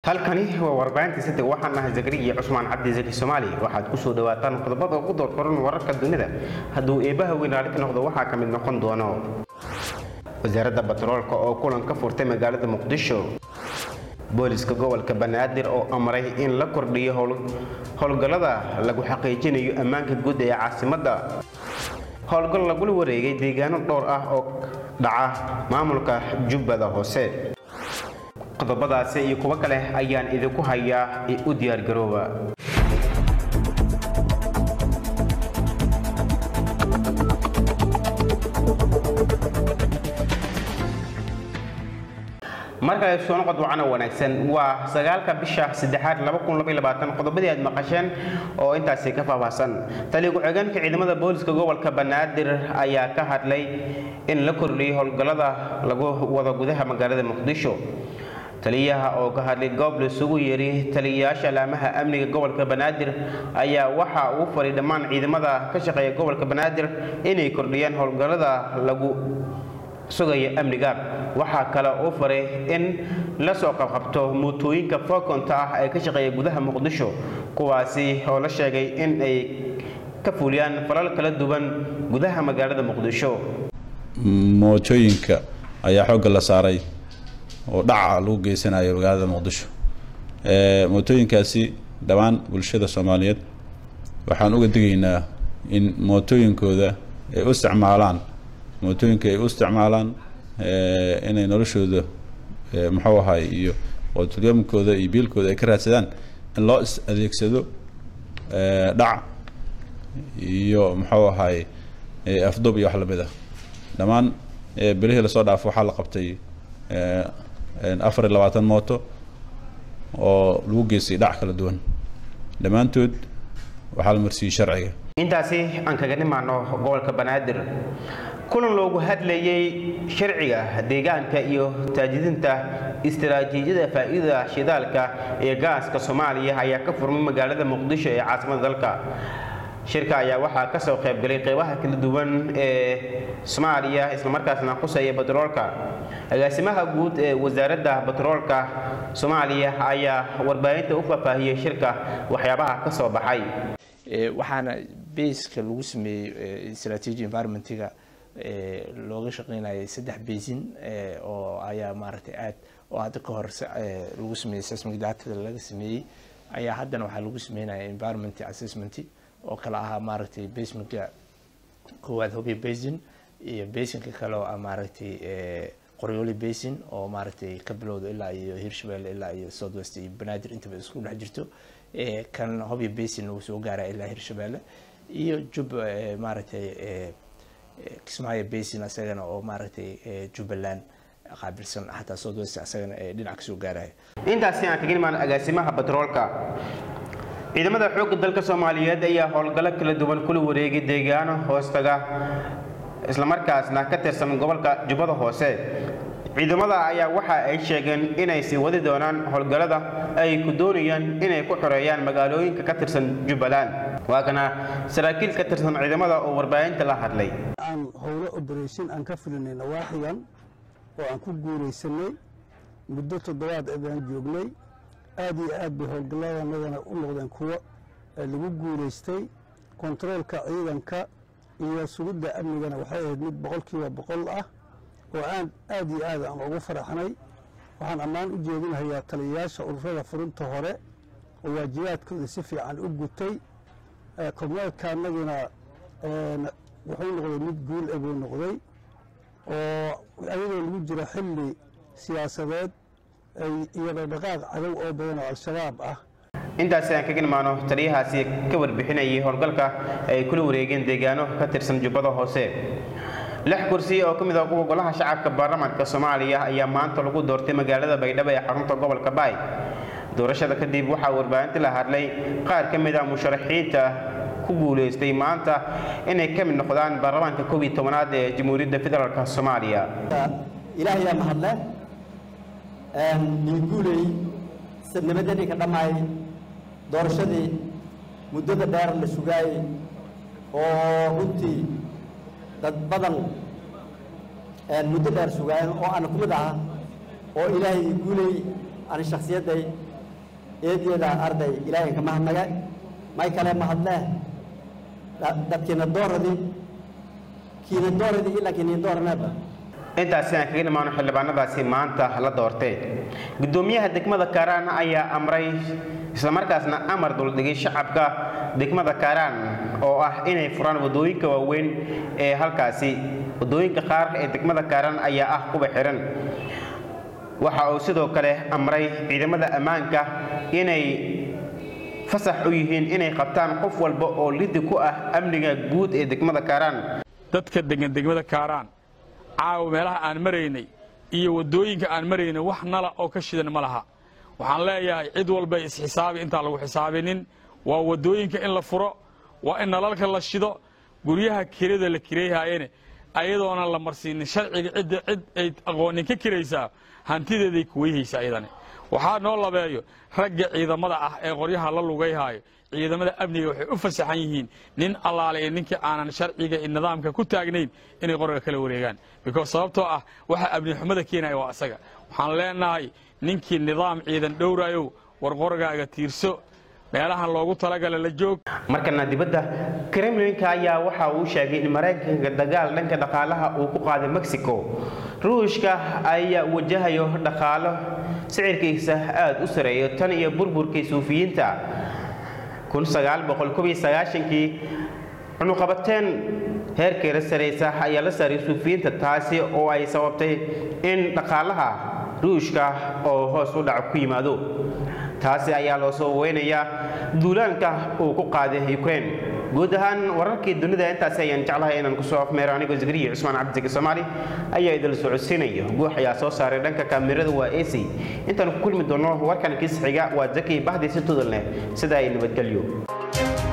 halkani waa warbaahinta sida waxaan nahay zakariya cusmaan cabdi zaki soomaali waxaad kusoo dhawaataan qodobada ugu doorkoran wararka dunida hadduu eebaha weynaali ka noqdo waxaa ka mid noqon doono wasaaradda batroolka oo kulan ka furtay magaalada muqdisho booliska gobolka banaadir oo amray in la kordhiyo howlgallada lagu xaqiijinayo ammaanka guud ee caasimadda howlgal lagula wareegay deegaano dhowr ah oo dhaca maamulka jubbada hoose qodobadaasi iyo kuwo kale ayaan idinku hayaa ee u diyaargarooba markale soo noqod wacana wanaagsan waa sagaalka bisha saddexaad qodobadii aad maqasheen oo intaasi ka faahfaahsan taliya ku-xigeenka ciidamada booliska gobolka banaadir ayaa ka hadlay in la kordhiyay howlgallada lagu wado gudaha magaalada muqdisho taliyaha oo ka hadlay goob laisugu yeeray taliyayaasha alaamaha amniga gobolka banaadir ayaa waxa uu faray dhammaan ciidamada ka shaqeeya gobolka banaadir inay kordhiyaan howlgallada lagu sugaya amniga waxaa kale uu faray in la soo qabqabto mootooyinka fookonta ah ee ka shaqeeya gudaha muqdisho kuwaasi oo la sheegay in ay ka fuliyaan falal kala duwan gudaha magaalada muqdisho mootooyinka ayaa xoogga la saaray oo dhaca lagu geysanayo magaalada muqdisho mootooyinkaasi dhammaan bulshada soomaaliyeed waxaan uga digaynaa in mootooyinkooda ay u isticmaalaan mootooyinka ay u isticmaalaan inay noloshooda muxuu ahay iyo qootulyamkooda iyo biilkooda ay ka raadsadaan in loo is adeegsado dhac iyo muxuu ahay afdub iyo wax lamid ah dhammaan bilihii lasoo dhaafo waxaa la qabtay afar iyo labaatan mooto oo lagu geystay dhac kala duwan dhammaantood waxaa la marsiiyey sharciga intaasi aan kaga nimaano gobolka banaadir kulan loogu hadlayay sharciga deegaanka iyo taajidinta istaraatiijiyada faa'iidada shidaalka ee gaaska soomaaliya ayaa ka furmay magaalada muqdisho ee caasimada dalka shirka ayaa waxaa ka soo qaybgalay qeybaha kala duwan ee soomaaliya islamarkaasna quseeya batroolka agaasimaha guud ee wasaaradda batroolka soomaaliya ayaa warbaahinta u faahfaahiyey shirka waxyaabaha ka soo baxay waxaana baska lagu sameeyey strategy environmentiga looga shaqeynayay saddex basin oo ayaa maaragtay aad oo hadda ka hor lagu sameeyey seismic datada laga sameeyey ayaa haddana waxaa lagu sameynaya environment assessment oo kale ahaa maaragtay basementka koowaad hobyo basin iyo basinka kale oo ah maaragtay qoryooli basin oo maaragtay ka bilowda ilaa iyo hirshabelle ilaa iyo south west iyo banaadir intaba isku dhex jirto kan hobyo basin uu soo gaara ilaa hirshabelle iyo jub maaragtay kismaayo basin asagana oo maaragtay jubbaland qaabilsan xataa south west asagana dhinac kasoo gaaraya intaasi aan kaga imaan agaasimaha batroolka ciidamada xoogga dalka soomaaliyeed ayaa howlgallo kala duwan kula wareegay deegaano hoostaga islamarkaasna ka tirsan gobolka jubbada hoose ciidamada ayaa waxa ay sheegeen inay sii wadi doonaan howlgallada ay ku doonayaan inay ku xoreeyaan magaalooyinka ka tirsan jubbaland waa kana saraakiil ka tirsan ciidamada oo warbaahinta la hadlay aan howlo oberation aan ka fulinay nawaaxigan oo aan ku guuraysanay muddo toddobaad ayaan joognay aad iyo aad bay howlgalladanadana u noqdeen kuwo lagu guuraystay kontaroolka ciidanka iyo sugidda amnigana waxay ahayd mid boqolkiiba boqol ah oo aan aad iyo aad aan ugu faraxnay waxaan ammaan u jeedinhayaa taliyayaasha ururada furinta hore oo waajibaadkooda si fiican u gutay korneelka annaguna wuxuu noqday mid guul e buu noqday oo ayadoo lagu jiro xilli siyaasadeed iyo dhaqdhaqaaq cadow oo badan oo al-shabaab ah intaasi aan kaga imaano taliyahaasi ka warbixinayay howlgalka ay kula wareegeen deegaano ka tirsan jubbada hoose lix kursi oo ka mid ah kuwa golaha shacabka baarlamaanka soomaaliya ayaa maanta lagu doortay magaalada baydhabo ee xarunta gobolka baay doorashada kadib waxaa warbaahinta la hadlay qaar ka mid ah musharaxiinta ku guulaystay maanta inay ka mid noqdaan baarlamaanka koob iyo tobanaad ee jamhuuriyadda federaalk soomaaliya ilaahay yaa mahadle nii guuley nabadani ka dhammaayay doorashadii muddada dheer la sugaayey oo runtii dad badan muddo dheer sugaayeen oo ana ku mid aha oo ilaahay ii guuley ani shakhsiyadday eedyada arday ilaahay ka mahadnaga may kale mahadlee dadkiina dooradii kiina dooradii ilaa kiina dooraneeba intaasi aan kaga dhammaano xildhibaanadaasi maanta la doortay gudoomiyaha degmada kaaraan ayaa amray islamarkaasna amar duldhigay shacabka degmada kaaraan oo ah inay furaan wadooyinka waaweyn ee halkaasi wadooyinka qaar ee degmada kaaraan ayaa ah kuwa xiran waxa uu sidoo kale amray ciidamada ammaanka inay fasax u yihiin inay qabtaan qof walba oo lidi ku ah amniga guud ee degmada kaaraan dadka degan degmada kaaraan caawa meelaha aan maraynay iyo waddooyinka aan maraynay wax nala oo ka shidan ma laha waxaan leeyahay cid walbay isxisaabi intaan lagu xisaabinin waa waddooyinka in la furo waa in nalalka la shido guryaha kirada la kirayhaayene ayadoona la marsiinin sharciga cidda cid ay aqoonin ka kiraysaa hantideeday kuweyhaysa iyadani waxaa noo labeeyo ragga ciidamada ah ee qoryaha la lugayhaayo ciidamada amniga waxay u fasaxan yihiin nin allaale ee ninkii aanan sharciga iyo nidaamka ku taagnayn inay qoriga kala wareegaan because sababtoo ah waxa amni xumada keenaya waa asaga waxaan leenahay ninkii nidaam ciidan dhowraayow war qorigaaga tiirso meelahan loogu talagala la joog markana dibadda kremlinka ayaa waxa uu sheegay in maraykanka dagaal dhanka dhaqaalaha uu ku qaaday mexico ruushka ayaa wajahayo dhaqaalo sicirkiisa aada u sareeyo tan iyo burburkii suufiyiinta kii cunuqabateen heerkeeda saraysa ayaa la saaray suufiyiinta taasi oo ay sababtay in dhaqaalaha ruushka oo hoos u dhac ku yimaado taasi ayaa loo soo weynayaa duulaanka uu ku qaaday ukraine guud ahaan wararkii dunida intaasi ayaan jeclahay inaan kusoo afmeero anigoo zikriya cusmaan cabdisaki soomaali ayaa idil socodsiinaya guux ayaa soo saaray dhanka kaamirada waa ac intaan ku kulmi doono warkan kiis xiga waa zaki bahdi si tudul leh sida ay nabadgelyo